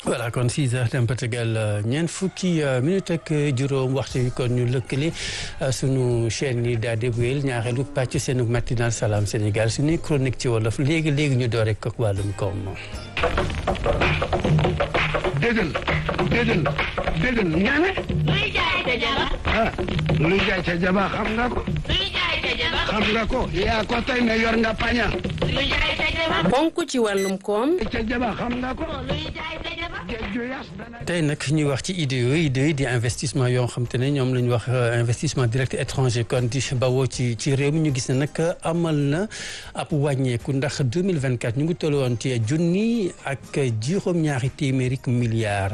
voilà kon 6 heures dem ba tegal ñeent fukki minute ak juróom waxtu wi kon ñu lëkkale sunu chaîne yi daal di wéyal ñaareelu pàcc seenu matinal salaam Sénégal suñuy chronique ci wolof léegi léegi ñu door rek ak wàllum koom. déggal déggal déggal nga ne. luy jaay ca jaba. ah luy jaay ca jaba xam nga ko. luy jaay ca jaba. xam nga ko yaa ko tey ne yor nga paña. luy jaay ca jaba. bonk ci wàllum koom ca jaba xam nga ko. luy jaay ca jaba. géej ju yas dana. tey nag ñuy wax ci idées yooyu idées di investissement yoo xam te ne ñoom la ñu wax investissement direct étranger kon di bawoo ci ci réew mi ñu gis ne nag amal na ab wàññeeku ndax 2024 ñu ngi toll woon ci junni ak juróom-ñaari téeméeri milliards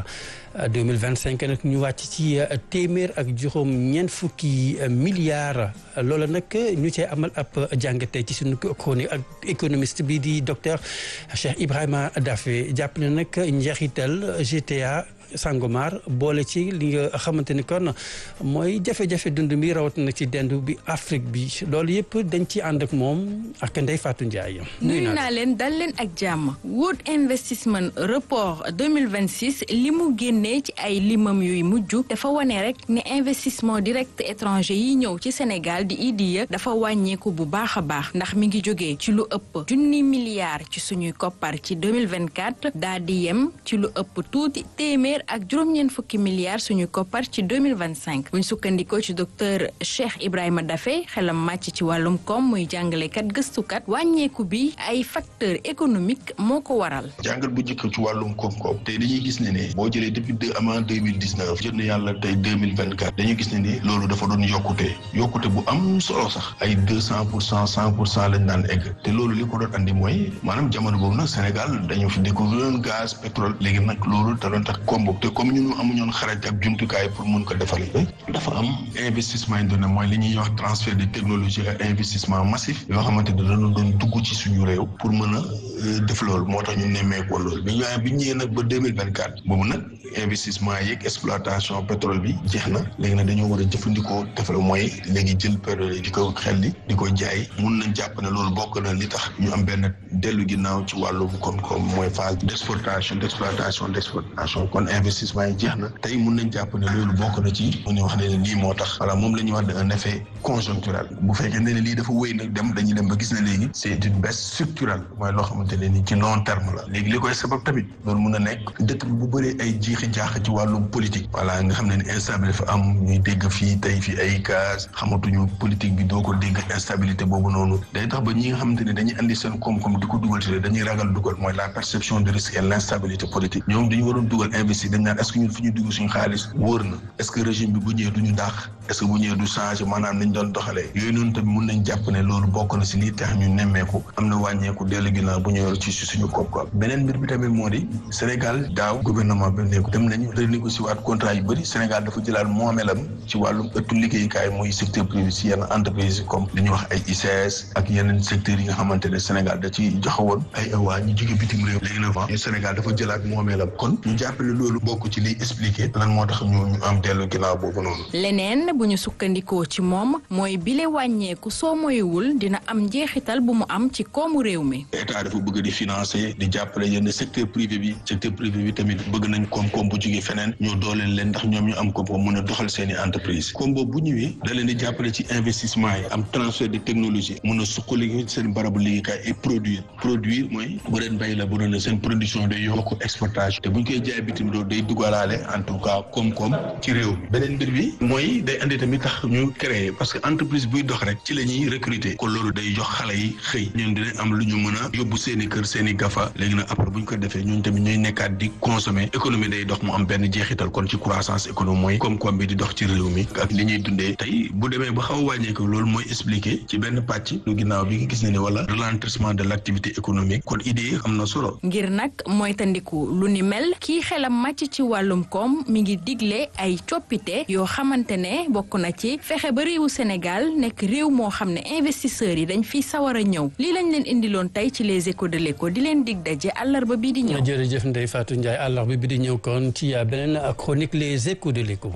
2025 nag ñu wàcc ci téeméer ak juróom ñeent fukki milliards loola nag ñu cee amal ab jàngate ci suñu chronique ak économiste bi di docteur Cheikh Ibrahima Daffé jàpp ne nag njeexital GTA Sangomar boole ci li nga xamante ni kon mooy jafe-jafe dund mi rawatina ci dendu bi Afrique bi loolu yëpp dañ ci ànd ak moom ak Ndeye Fatou Ndiaye. nuyu naa leen dal leen ak jàmm World Investment Report 2026 li mu génnee ci ay limam yuy mujj dafa wane rek ne investissement direct étranger yi ñëw ci Sénégal di IDIA dafa wàññeeku bu baax a baax ndax mi ngi jógee ci lu ëpp junni milliards ci suñuy koppar ci 2024 daa di yem ci lu ëpp tuuti téeméer ak juróom-ñeent fukki milliards suñu koppar ci 2025 buñ sukkandikoo ci docteur Cheikh Ibrahima Daffé xelam màcc ci wàllum koom muy jàngalekat gëstukat wàññeeku bi ay facteur économique moo ko waral jàngat bu njëkk ci wàllum koom-koom tey dañuy gis ne ne boo jëlee depuis deux avant deux mille dix neuf jot na yàlla tey deux mille vingt quatre dañuy gis ne ni loolu dafa doon yokkute yokkute bu am solo sax ay deux cent pour cent cent pour cent lañ daan egg te loolu li ko doon andi mooy maanaam jamono boobu nag Sénégal dañoo fi découvrir gaz pétrole léegi nag loolu da doon tax koom te comme ñun amuñoon xarañ ak jumtukaay pour mun ko defal dafa am investissement yi doon mooy li ñuy wax transfert de technologie ak investissement massif yoo xamante ne dañu doon dugg ci suñu réew pour mën a def loolu moo tax ñu nemmeekoo loolu bi ñu bi ñëwee nag ba deux mille vingt quatre boobu nag investissement yeeg exploitation pétrole bi jeex na léegi nag dañoo war a jëfandikoo defal mooy léegi jël pétrole di ko xel di di ko jaay mun nañ jàpp ne loolu bokk na li tax ñu am benn dellu ginnaaw ci wàllu koom-koom mooy phase d' exportation d' exploitation d' exportation kon investissement yi jeex na tey mun nañ jàpp ne loolu bokk na ci mu ñu wax ne lii moo tax voilà moom la ñuy wax un effet conjoncturel bu fekkee ne lii dafa wéy nag dem dañuy dem ba gis ne léegi c' est une baisse structurelle mooy loo xamante ne ni ci long terme la léegi li koy sabab tamit loolu mun a nekk dëkk bi bu bëree ay jiixi jaax ci wàllum politique voilà nga xam ne ni instabilité dafa am ñuy dégg fii tey fii ay gaz xamatuñu politique bi doo ko dégg instabilité boobu noonu day tax ba ñi nga xamante ne dañuy andi seen koom-koom di ko dugal ci dañuy ragal dugal mooy la perception de risque et l' instabilité politique ñoom dañu waroon dugal investir dañ naan est ce que ñun fi ñu dugg suñu xaalis wóor na est ce que régime bi bu ñëwee du ñu dàq est ce que bu ñëwee du changé maanaam nañ doon doxalee yooyu noonu tamit mun nañ jàpp ne loolu bokk na si lii tax ñu nemmeeku am na wàññeeku dellu ginnaaw bu ñëwee ci suñu koom-koom beneen mbir bi tamit moo di Sénégal daaw gouvernement bi nekku dem nañu renégocier waat contrat yu bëri Sénégal dafa jëlaat moomeelam ci wàllum ëttu liggéeyukaay muy secteur privé si yenn entreprise comme li ñuy wax ay ICS ak yeneen secteurs yi nga xamante ne Sénégal da ci joxewoon ay awaa ñu jóge bitim réew léegi nag Sénégal dafa jëlaat moomeelam kon ñu jàppale loolu bokk ci liy expliqué lan moo tax ñu ñu am dellu ginnaaw boobu noonu. leneen bu ñu sukkandikoo ci moom mooy bile wàññeeku soo moywul dina am njeexital bu mu am ci koomu réew mi. état dafa bëgg di financer di jàppale yenn secteur privé bi secteur privé bi tamit bëgg nañ koom-koom bu jógee feneen ñu dooleel leen ndax ñoom ñu am koom-koom mën a doxal seen i entreprise koom boobu bu ñëwee da leen di jàppale ci investissement yi am transfert de technologie mën a suqali seen barabu liggéeykaay et produire produire mooy bu leen bay la bu doon seen production day yokk exportation te bu ñu koy jaay bitim réew day dugalaale en tout cas koom-koom ci réew mi beneen mbir bi mooy day andi tamit tax ñu créer parce que entreprise buy dox rek ci la ñuy recruter kon loolu day jox xale yi xëy ñoom dinañ am lu ñu mën a yóbbu seen i kër seen i gafa léegi nag après bu ñu ko defee ñooñu tamit ñooy nekkaat di consommer économie day dox mu am benn jeexital kon ci croissance économique mooy koom-koom bi di dox ci réew mi ak li ñuy dundee tey bu demee ba xaw a wàññeeku loolu mooy expliquer ci benn pàcc lu ginnaaw bi nga gis ne ni wala ralentissement de l' activité économique kon idée am na solo. ngir nag mooy tandiku lu ni mel kii xelam màcc ci wàllum koom mi ngi digle ay coppite yoo xamante ne bokk na ci fexe ba réewu Sénégal nekk réew moo xam ne investisseurs yi dañ fiy sawar a ñëw lii lañ leen indiloon tey ci les échos de l'écho di leen dig daje àllarba bii di ñëw. jërëjëf Ndeye Fatou Ndiaye àllarba bi di ñëw kon ci beneen chronique les échos de l'écho.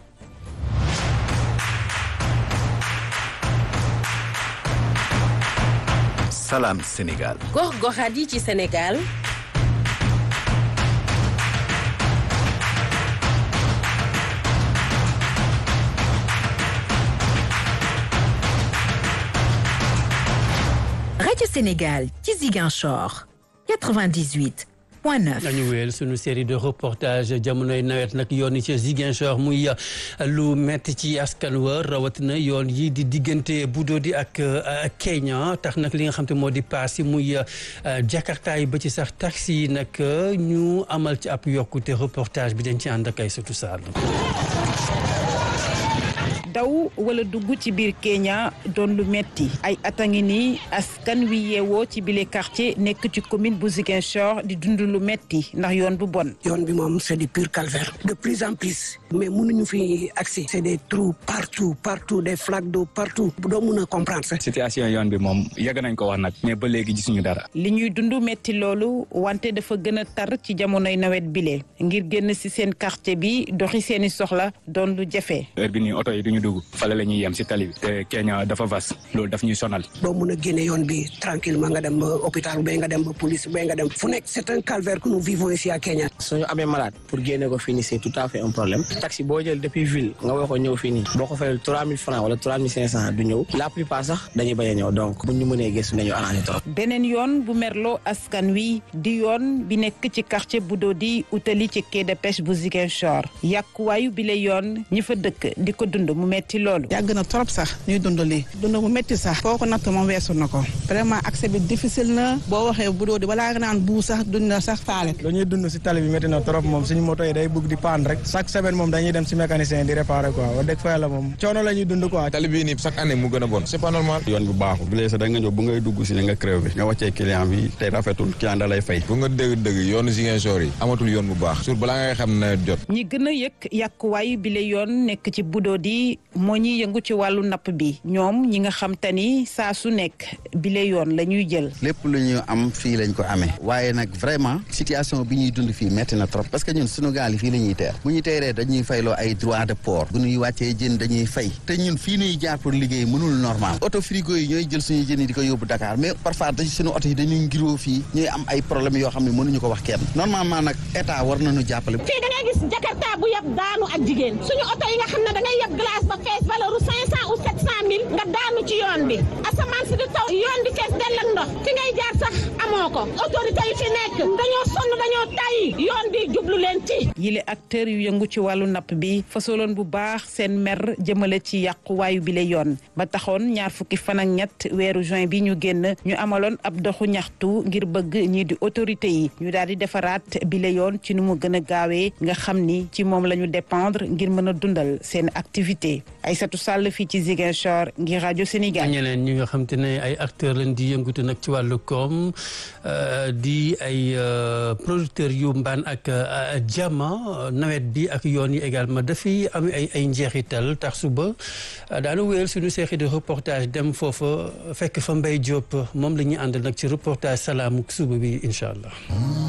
Salam Sénégal. gox goxaat yi ci Sénégal rajo Sénégal ci Ziguinchor 98 point 9. dañu wéyal suñu série de reportage jamonoy nawet nag yoon yi ci Ziguinchor muy lu metti ci askan wa rawatina yoon yi di diggante Budodi ak Kenya tax nag li nga xam te moo di paas yi muy Jakarta yi ba ci sax taxi yi nag ñu amal ci ab yokkute reportage bi dañ ci ànd ak ay sutu Sall. daw wala dugg ci biir Kenya doon lu metti ay at a ngi nii askan wi yeewoo ci bile quartier nekk ci commune bu Ziguinchor di dund lu metti ndax yoon bu bon. yoon bi moom c'est du pur calvaire de plus en plus mais mënuñu fi accès c'est des trous partout partout des flaques d'eau partout doo mun a comprendre sax. situation yoon bi moom yàgg nañ ko wax nag mais ba léegi gisuñu dara. li ñuy dund metti loolu wante dafa gën a tar ci jamonoy nawet bile ngir génn ci seen quartier bi doxi seeni soxla doon lu jafe. heure bi nii oto yi duñu dugg fale la ñuy yem si tali bi te Kenya dafa vas loolu daf ñuy sonal. doo mun a génne yoon bi tranquillement nga dem ba hôpital ba nga dem ba police ba nga dem fu nekk c'est un calvaire que nous vivons ici à Kenya. suñu amee malade pour génne ko fii nii c'est tout à fait un problème taxi boo jël depuis ville nga woo ko ñëw fii nii boo ko fayal trois mille francs wala trois mille cinq cent du ñëw la plupart sax dañuy bañ a ñëw donc bu ñu mënee gëstu nañu arrangé trop. beneen yoon bu merloo askan wi di yoon bi nekk ci quartier Budodi utali ci quai de pêche bu Ziguinchor yàquwaayu bi la yoon ñi fa dëkk di ko dund mu metti loolu. yàgg na trop sax ñuy dund lii dund mu métti sax foo ko natt moom weesu na ko vraiment accès bi difficile na boo waxee bu doodi balaa nga naan buu sax duñ la sax faale lu ñuy dund si tali bi métti na trop moom suñu moto yi day bëgg di paan rek chaque semaine moom dañuy dem si mécanicien di réparer quoi wax dëgg fa yàlla moom coono la ñuy dund quoi tali bii nii chaque année mu gën a bon c'est pas normal yoon bi baaxul bi léegi sax da nga ñëw bu ngay dugg si nga crevé nga wàccee client bi tey rafetul client da lay fay bu nga dégg dëgg yoonu Ziguinchor yi amatul yoon bu baax sur balaa ngay xam nawet jot ñi gën a yëg yàquwaayu bi la yoon nekk ci Budodi moo ñuy yëngu ci wàllu napp bi ñoom ñi nga xam te ni saa su nekk bile yoon la ñuy jël. lépp lu ñu am fii lañ ko amee waaye nag vraiment situation bi ñuy dund fii metti na trop parce que ñun sunu gaal yi fii la ñuy teer bu ñu teeree dañuy fayloo ay droit de port bu ñuy wàccee jën dañuy fay te ñun fii nuy jaar pour liggéey mënul normal oto frigo yi ñooy jël suñu jën yi di ko yóbbu Dakar mais parfois dañ suñu oto yi dañuy ngiroo fii ñuy am ay problèmes yoo xam ne mënuñu ko wax kenn normalement nag état war nañu jàppale. fii da ngay gis jakarta bu yab daanu ak jigéen suñu oto yi nga xam ne da ngay yab glace ba fees valeur u cinq cent ou sept cent mille nga daanu ci yoon bi asamaan si di taw yoon bi fees dell ak ndox fi ngay jaar sax amoo ko autorité yi fi nekk dañoo sonn dañoo tàyyi yoon bi jublu leen ci yile acteurs yu yëngu ci wàllu napp bi fasoloon bu baax seen mer jëmale ci yàquwaayu bile yoon ba taxoon ñaar fukki fan ak ñett weeru juin bi ñu génn ñu amaloon ab doxu ñaxtu ngir bëgg ñii di autorité yi ñu daal di defaraat bile yoon ci nu mu gën a gaawee nga xam ni ci moom la ñu dépendre ngir mën a dundal seen activité Aïssatou Sall fii ci Ziguinchor ngir rajo Sénégal. ñeneen ñi nga xam te ne ay acteurs lañ di yëngatu nag ci wàllu koom di ay producteurs yu mbaan ak jama nawet bi ak yoon yi également dafay am ay ay njeexital tax suba daanu wéyal suñu série de reportage dem foofa fekk fa Mbaye Diop moom la ñuy ànd nag ci reportage salaamu suba bi incha allah.